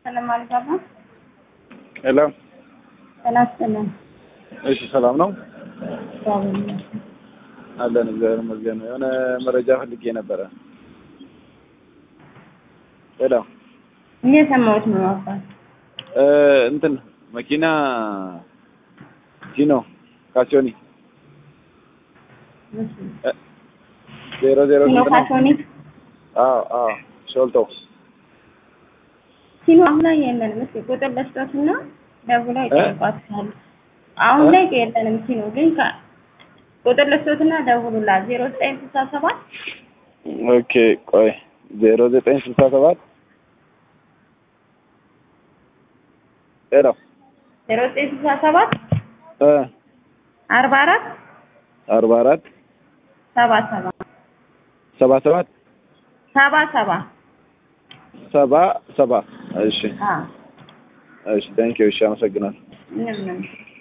ሰላም አልጋባ ሄሎ፣ ጤና ይስጥልን። እሺ፣ ሰላም ነው እግዚአብሔር ይመስገን። አለን። እግዚአብሔር ይመስገን። የሆነ መረጃ ፈልጌ ነበረ። ሄሎ፣ እየሰማሁት ነው አባት። እ እንትን መኪና ጂኖ ካሲዮኒ እሺ። እ ዜሮ ዜሮ ሲኖ ስንት ነው? ካቶኒክ አዎ አዎ፣ ሾልቶ ሲኖ አሁን ላይ የለንም። እስኪ ቁጥር ለስጦትና ደውላ እ? ይጠይቋታል። አሁን እ? ላይ የለንም። ሲኖ ግን ከ ቁጥር ለስጦትና ደውሉላት ዜሮ ዘጠኝ ስልሳ ሰባት ኦኬ፣ ቆይ ዜሮ ዘጠኝ ስልሳ ሰባት ሄሎ ዜሮ ዘጠኝ ስልሳ ሰባት እ አርባ አራት አርባ አራት ሰባ ሰባ ሰባ ሰባት ሰባ ሰባ ሰባ ሰባ እሺ አዎ እሺ፣ ታንኪዩ። እሺ፣ አመሰግናለሁ። ምንም ምንም